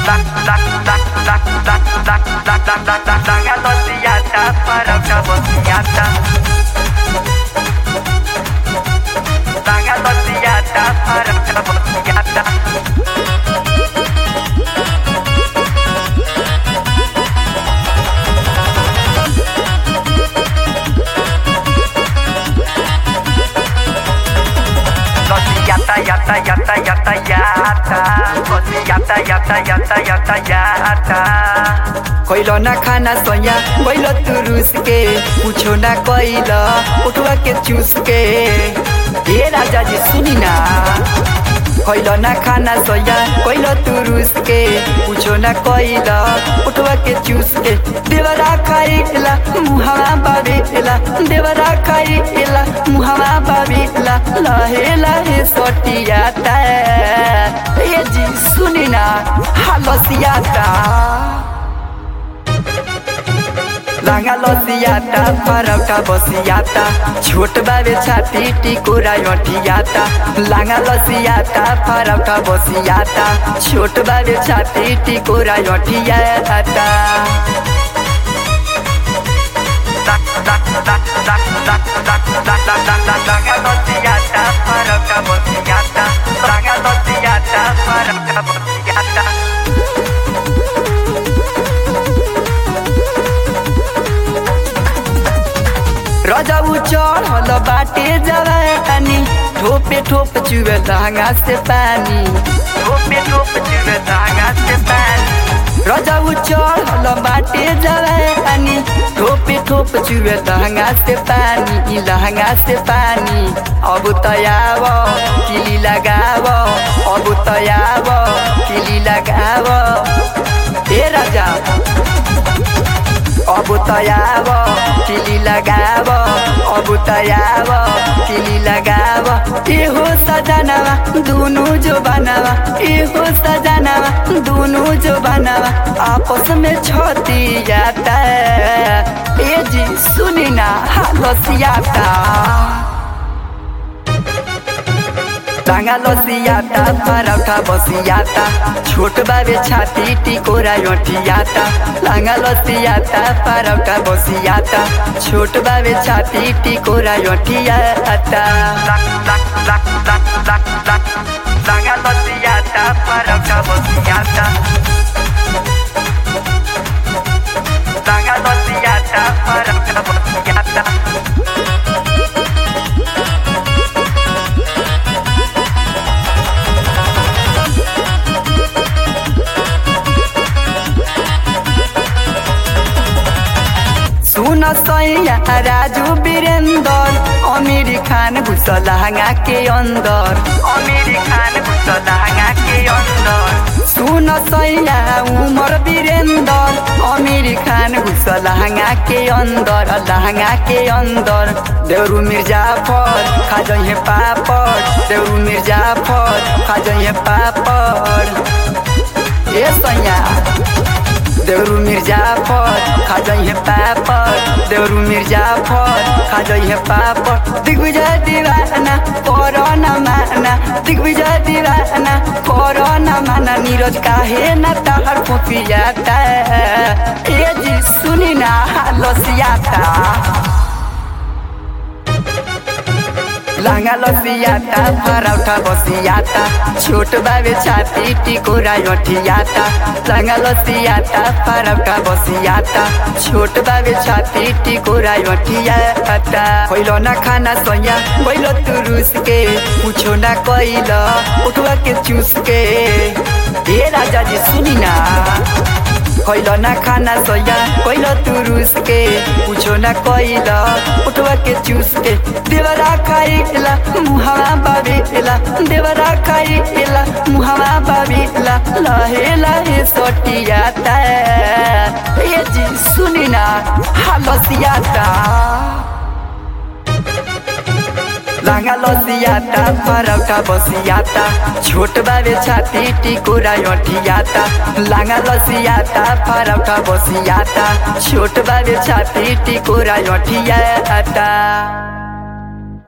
yata yata yata yata yata Kosi yata yata yata yata yata कैलो ना खाना सोया Balor तू रूस के पूछो ना कैलो उठवा के चूस के ए राजा जी सुनी ना कैलो ना खाना सोया कैलो तू रूस के पूछो ना कैलो उठवा के चूस के देवरा खाइला मुहावा बाबेला देवरा खाइला मुहावा बाबेला लहे लहे सटियाता ए जी सुनी ना हालसियाता लांगा लसियाता परौटा बसियाता छोट बाबे छाती टिकोरा अठियाता लांगा लसियाता परौटा बसियाता छोट बाबे छाती टिकोरा अठियाता Langa losiyata Parauta bosiyata Langa losiyata Parauta bosiyata रजाऊ चढ़ल बाटे जवानी ठोपे ठोप चुए लहंगा से पानी Tope tope chube Langa se pani रजाऊ चढ़ल बाटे जवानी ठोपे ठोप चुए लहंगा से पानी लहंगा से पानी अब तयाव किली लगाव अब तयाव किली लगाव ए राजा अब तयाव किली लगाव अब तयाव किली लगाव एहो सजनवा दुनु जो बनवा एहो सजनवा दुनु जो बनवा आपस में छती जाता ए जी सुनी ना हालसियाता टांगा लसियाता परौठा बसियाता छोट बाबे छाती टिकोरा अठियाता टांगा लसियाता परौठा बसियाता छोट बाबे छाती टिकोरा अठियाता Langa losiyata Parauta bosiyata Langa losiyata Parauta bosiyata सुन सैया राजू वीरेंदर अमीर खान घुस लहंगा के अंदर Amiri Khan Gusto langa ke ondor सुन सैया उमर वीरेंदर अमीर खान घुस लहंगा के अंदर लहंगा के अंदर देवरू मिर्जाफर खा जइहे पापड़ देवरू मिर्जाफर खा जइहे पापड़ ए सैया देवरू मिर्जाफर खा जइहे पापड़ देवरू मिर्जाफर खा जइहे पापड़ दिग्विजय दीवाना कोरोना माना दिग्विजय दीवाना कोरोना माना नीरज काहे ना तहर पोपियाता ए जी सुनी ना लसियाता लांगा लसियाता परौठा बसियाता छोट बाबे छाती टिकोरा अठियाता लांगा लसियाता परौठा बसियाता छोट बाबे छाती टिकोरा अठियाता पहिलो ना खाना सोया बैलो तू रूस के पूछो ना कैल उठवा के चूस के ए राजा जी सुनी ना कैलो ना खाना सोया कैलो तू रूस के पूछो ना कैलो उठवा के चूस के देवरा खाइला मुहावा बाबेला देवरा खाइला मुहावा बाबेला लहे लहे सटियाता ए जी सुनी ना हालसियाता लांगा लसियाता परौठा बसियाता छोट बाबे छाती टिकोरा अठियाता लांगा लसियाता परौठा बसियाता छोट बाबे छाती टिकोरा अठियाता